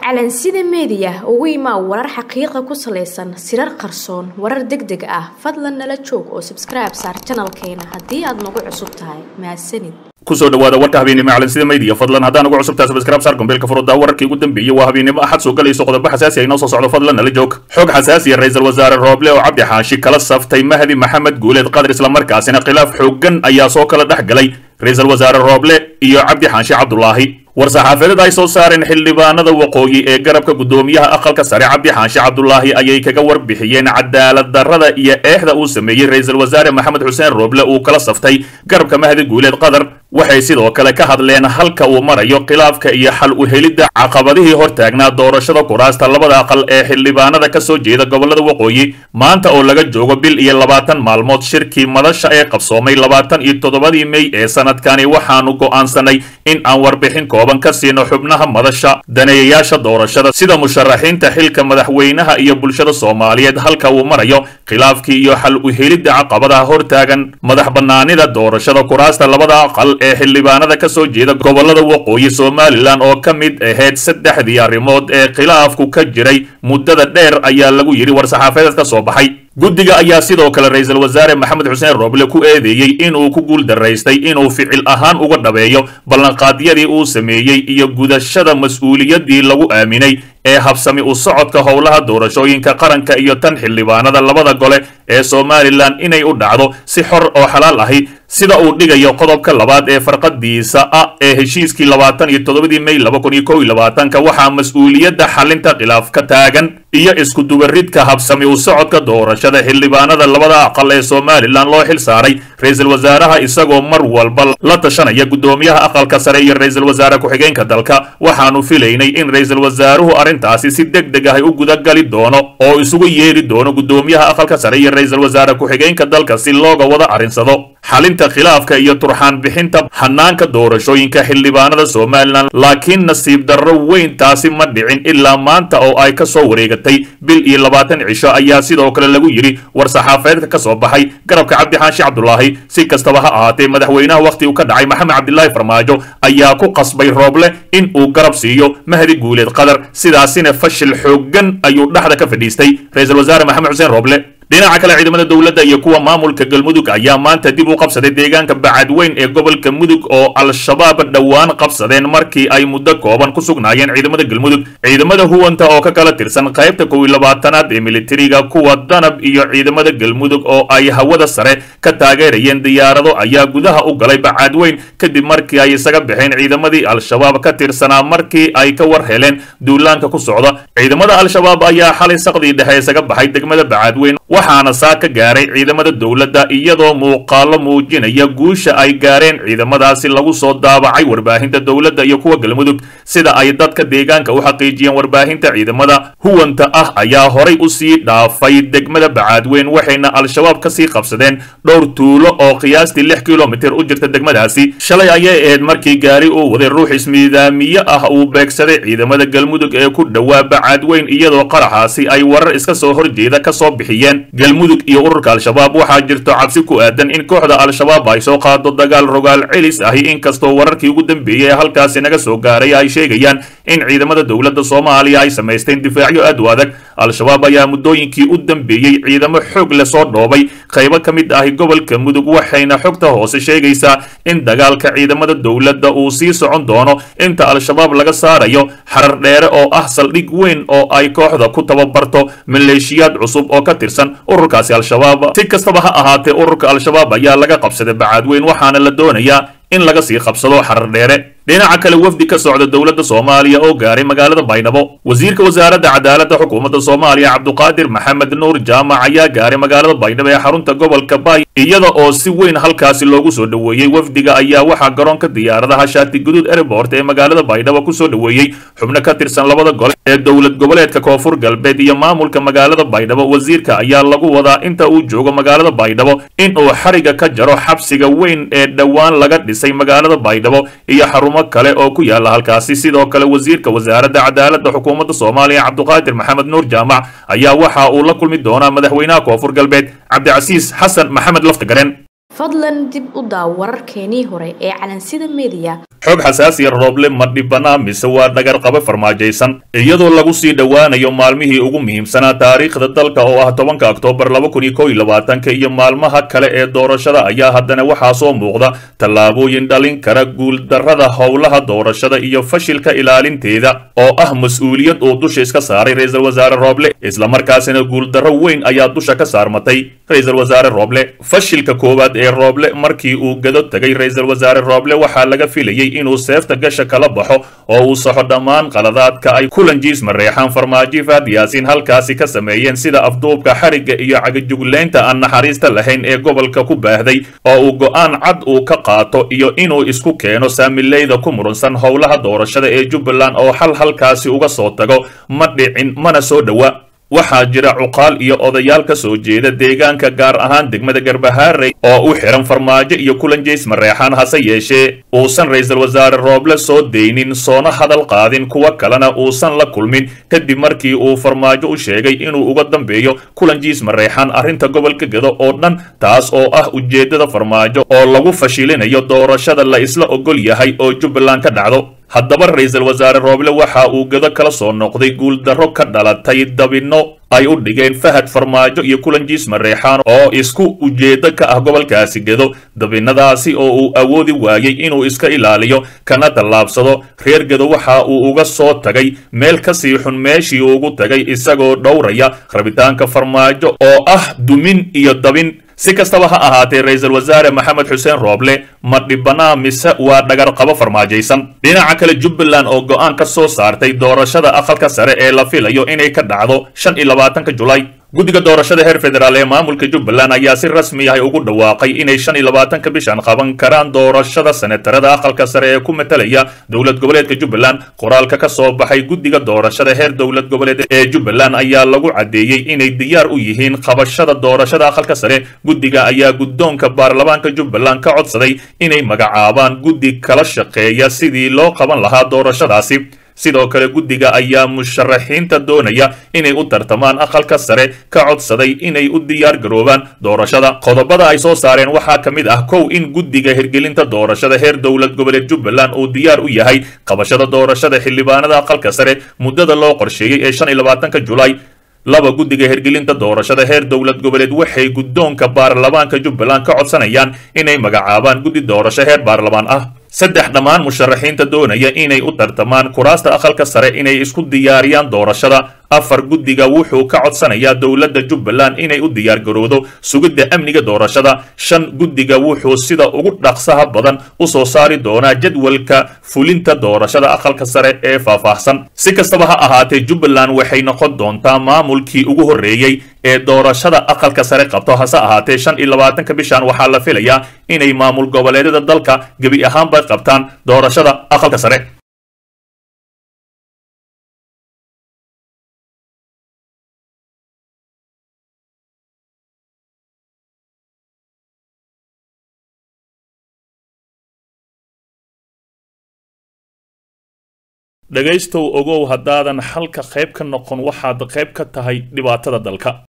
calansida meediya ugu imaa warar xaqiiqa ku salaysan sirar qarsoon warar deg deg ah fadlan nala joog oo sabskribe saar janalkeena haddii aad nagu cusub tahay mahadsanid kusoo dhawaada warka habeennimo calansida media fadlan haddaan ugu cusubtaa sabscribe saar gombeelka furudaa wararkii ugu dambeeyey waa habeennimo axad soo galayso qodobo xasaasi ah inoo soo socdo fadlan nala joog xog xasaasiya ra-iisul wasaare rooble oo cabdi xaashi kala saftay mahdi maxamed guuleed qadar islamarkaasina khilaaf xooggan ayaa soo kala dhex galay ra-iisul wasaare rooble iyo cabdi xaashi cabdulaahi war-saxaafadeed ay soo saareen xildhibaanada waqooyi ee garabka guddoomiyaha aqalka sare cabdi xaashi cabdulaahi ayay kaga warbixiyeen cadaalad darrada iyo eexda uu sameeyey ra-iisul wasaare maxamed xuseen rooble uu kala saftay garabka mahdi guuleed qadar waxay sidoo kale ka hadleen halka uu marayo khilaafka iyo xal u helidda caqabadihii hortaagnaa doorashada kuraasta labada aqal ee xildhibaanada ka soo jeeda gobolada waqooyi maanta oo laga joogo bil iyo labaatan maalmood shirkii madasha ee qabsoomay labaatan iyo toddobadii mey ee sanadkani waxaanu go'aansanay in aan warbixin kooban ka siino xubnaha madasha daneeyayaasha doorashada sida musharaxiinta xilka madaxweynaha iyo bulshada soomaaliyeed halka uu marayo khilaafkii iyo xal u helidda caqabadaha hortaagan madax bannaanida doorashada kuraasta labada aqal ee xildhibaanada ka soo jeeda gobolada waqooyi somalilan oo ka mid ahayd saddexdii arrimood ee khilaafku ka jiray muddada dheer ayaa lagu yidhi war-saxaafadeed ka soo baxay guddiga ayaa sidoo kale ra-iisul wasaare maxamed xuseen rooble ku eedeeyey inuu ku guul daraystay inuu ficil ahaan uga dhabeeyo ballanqaadyadii uu sameeyey iyo gudashada mas-uuliyaddii lagu aaminay ee habsami u socodka howlaha doorashooyinka qaranka iyo tan xildhibaanada labada gole ee somalilan inay u dhacdo si xor oo xalaal ahi sida uu dhigayo qodobka labaad ee farqadiisa ah ee heshiiskii labaatan iyo toddobadii mey laba kun iyo kow iyo labaatanka waxaa mas-uuliyadda xalinta khilaaf ka taagan iyo iskudubaridka habsami u socodka doorashada xildhibaanada labada aqal ee somalilan loo xil saaray ra-iisul wasaaraha isagoo mar walba la tashanaya guddoomiyaha aqalka sare iyo ra-iisul wasaare ku-xigeenka dalka waxaanu filaynay in ra-iisul wasaaruhu arrintaasi si deg deg ah u gudagali doono oo isugu yeeri doono guddoomiyaha aqalka sare iyo ra-iisul wasaare ku-xigeenka dalka si looga wada arrinsado xalinta khilaafka iyo turxaan bixinta hanaanka doorashooyinka xildhibaanada somalilan laakiin nasiib darro weyn taasi ma dhicin ilaa maanta oo ay ka soo wareegatay bil iyo labaatan cisho ayaa sidoo kale lagu yidhi war-saxaafadeedka ka soo baxay garabka cabdi xaashi cabdulaahi si kastaba ha ahaatee madaxweynaha wakhti uu ka dhacay maxamed cabdilaahi farmaajo ayaa ku qasbay rooble in uu garab siiyo mahdi guuleed qadar sidaasina fashil xooggan ayuu dhexda ka fadhiistay ra-iisul wasaare maxamed xuseen rooble dhinaca kale ciidamada dowladda iyo kuwa maamulka galmudug ayaa maanta dib u qabsaday deegaanka bacadweyn ee gobolka mudug oo al-shabaab dhowaan qabsadeen markii ay muddo kooban ku sugnaayeen ciidamada galmudug ciidamada huwanta oo ka kala tirsan qaybta kow iyo labaatanaad ee militariga kuwa danab iyo ciidamada galmudug oo ay hawada sare ka taageerayeen diyaarado ayaa gudaha u galay bacadweyn kadib markii ay isaga baxeen ciidamadii al-shabaab ka tirsanaa markii ay ka war heleen duulaanka ku socda ciidamada al-shabaab ayaa xalay saqdii dhexe isaga baxay degmada bacadweyn waxaana saa ka gaaray ciidamada dowladda iyadoo muuqaalo muujinaya guusha ay gaareen ciidamadaasi lagu soo daabacay warbaahinta dowladda iyo kuwa galmudug sida ay dadka deegaanka u xaqiijiyeen warbaahinta ciidamada huwanta ah ayaa horay u sii dhaafay degmada bacaadweyn waxayna al-shabaab kasii qabsadeen dhowr tuulo oo qiyaastii lix kilomitir u jirta degmadaasi shalay ayay ahayd markii gaari uu waday ruux ismiidaamiye ah uu beegsaday ciidamada galmudug ee ku dhowaa bacaadweyn iyadoo qaraxaasi ay warar iska soo horjeeda kasoo bixiyeen galmudug iyo ururka al-shabaab waxaa jirto cabsi ku aadan in kooxda al-shabaab ay soo qaado dagaal rogaal celis ahi inkastoo wararkii ugu dambeeyey ee halkaasi naga soo gaaray ay sheegayaan in ciidamada dowladda soomaaliya ay samaysteen difaacyo aad u adag al-shabaab ayaa muddooyinkii u dambeeyey ciidamo xoog le soo dhoobay qaybo ka mid ahi gobolka mudug waxayna xogta hoose sheegaysaa in dagaalka ciidamada dowladda uu sii socon doono inta al-shabaab laga saarayo xarar dheere oo ah saldhig weyn oo ay kooxda ku tababarto maleeshiyaad cusub oo ka tirsan ururkaasi al-shabaab si kastaba ha ahaatee ururka al-shabaab ayaa laga qabsaday bacaadweyn waxaana la doonayaa in laga sii qabsado xarar dheere dhinaca kale wafdi ka socda dowladda soomaaliya oo gaaray magaalada baydhabo wasiirka wasaaradda cadaaladda xukuumadda soomaaliya cabduqaadir maxamed nuur jaamac ayaa gaaray magaalada baydhabo ee xarunta gobolka baay iyada oo si weyn halkaasi loogu soo dhoweeyey wafdiga ayaa waxaa garoonka diyaaradaha shaati guduud airport ee magaalada baydhabo kusoo dhoweeyey xubno ka tirsan labada gole ee dowlad goboleedka koonfur galbeed iyo maamulka magaalada baydhabo wasiirka ayaa lagu wadaa inta uu joogo magaalada baydhabo in uu xariga ka jaro xabsiga weyn ee dhowaan laga dhisay magaalada baydhabo iyo xarumo kale oo ku yaala halkaasi sidoo kale wasiirka wasaaradda cadaaladda xukuumadda soomaaliya cabduqaadir maxamed nuur jaamac ayaa waxa uu la kulmi doonaa madaxweynaha koonfur galbeed cabdicasiis xasan maxamed laftagareen fadlan dib u daaw wararkeenii hore ee calansida mediya xog xasaasiya rooble ma dhibanaa mise waa dhagar qaba farmaajaysan iyadoo lagu sii dhowaanayo maalmihii ugu muhiimsanaa taariikhda dalka oo ah tobanka oktoobar laba kun iyo kow iyo labaatanka iyo maalmaha kale ee doorashada ayaa haddana waxaa soo muuqda tallaabooyin dhalin kara guuldarrada howlaha doorashada iyo fashilka ilaalinteeda oo ah mas-uuliyad uu dusha iska saaray ra-iisul wasaare rooble islamarkaasina guuldarro weyn ayaa dusha ka saarmatay ra-iisul wasaare rooble fashilka koowaad ee rooble markii uu gado tegay ra-iisul wasaare rooble waxaa laga filayay inuu seefta gasha kala baxo oo uu saxo dhammaan qaladaadka ay kulanjiis mareexaan farmaajo faad yaasiin halkaasi ka sameeyeen sida afduubka xarigga iyo cagajuglaynta aan naxariista lahayn ee gobolka ku baahday oo uu go'aan cad uu ka qaato iyo inuu isku keeno saamileyda ku murunsan howlaha doorashada ee jubbaland oo xal halkaasi uga soo tago ma dhicin mana soo dhowa waxaa jira cuqaal iyo odayaal ka soo jeeda deegaanka gaar ahaan degmada garbahaarey oo u xihan farmaajo iyo kulanjeys mareexaan hase yeeshee uusan ra-iisul wasaare rooble soo deynin soona hadal qaadin kuwa kalena uusan la kulmin kadib markii uu farmaajo u sheegay inuu uga dambeeyo kulanjiis mareexaan arrinta gobolka gado oo dhan taas oo ah ujeeddada farmaajo oo lagu fashilinayo doorashada la isla ogol yahay oo jubbaland ka dhacdo haddaba ra-iisul wasaare rooble waxa uu gado kala soo noqday guuldarro ka dhalatay dabinno ay u dhigeen fahad farmaajo iyo kulanjiis mareexaan oo isku ujeeddo ka ah gobolkaasi gedo dabinadaasi oo uu awoodi waayey inuu iska ilaaliyo kana tallaabsado reer gedo waxa uu uga soo tagay meel ka sii xun meeshii ugu tagay isagoo dhowraya rabitaanka farmaajo oo ah dumin iyo dabin si kastaba ha ahaatee ra-iisul wasaare maxamed xuseen rooble ma dhibanaa mise waa dhagar qabo farmaajaysan dhinaca kale jubbaland oo go'aan ka soo saartay doorashada aqalka sare ee la filayo inay ka dhacdo shan iyo labaatanka julaay guddiga doorashada heer federaal ee maamulka jubbaland ayaa si rasmi ah ugu dhawaaqay inay shan iyo labaatanka bishan qaban karaan doorashada senetarada aqalka sare ee ku matalaya dowlad goboleedka jubbaland qoraalka ka soo baxay guddiga doorashada heer dowlad goboleed ee jubbaland ayaa lagu caddeeyey inay diyaar u yihiin qabashada doorashada aqalka sare guddiga ayaa guddoonka baarlamaanka jubbaland ka codsaday inay magacaabaan guddi kala shaqeeya sidii loo qaban lahaa doorashadaasi sidoo kale guddiga ayaa musharaxiinta doonaya inay u tartamaan aqalka sare ka codsaday inay u diyaar garoobaan doorashada qodobada ay soo saareen waxaa ka mid ah kow in guddiga hirgelinta doorashada heer dowlad goboleed jubbaland uu diyaar u yahay qabashada doorashada xildhibaanada aqalka sare muddada loo qorsheeyey ee shan iyo labaatanka julaay laba guddiga hirgelinta doorashada heer dowlad goboleed waxay guddoonka baarlamaanka jubbaland ka codsanayaan inay magacaabaan guddi doorasho heer baarlamaan ah saddex dhammaan musharaxiinta doonaya inay u tartamaan kuraasta aqalka sare inay isku diyaariyaan doorashada afar guddiga wuxuu ka codsanayaa dowladda jubbaland inay u diyaar garowdo sugidda amniga doorashada shan guddiga wuxuu sida ugu dhaqsaha badan u soo saari doonaa jadwalka fulinta doorashada aqalka sare ee faahfaahsan si kastaba ha ahaatee jubbaland waxay noqon doontaa maamulkii ugu horreeyey ee doorashada aqalka sare qabto hase ahaatee shan iyo labaatanka bishan waxaa la filayaa inay maamul goboleedyada dalka gebi ahaanba qabtaan doorashada aqalka sare dhegaystow ogow haddaadan xalka qayb ka noqon waxaad qayb ka tahay dhibaatada dalka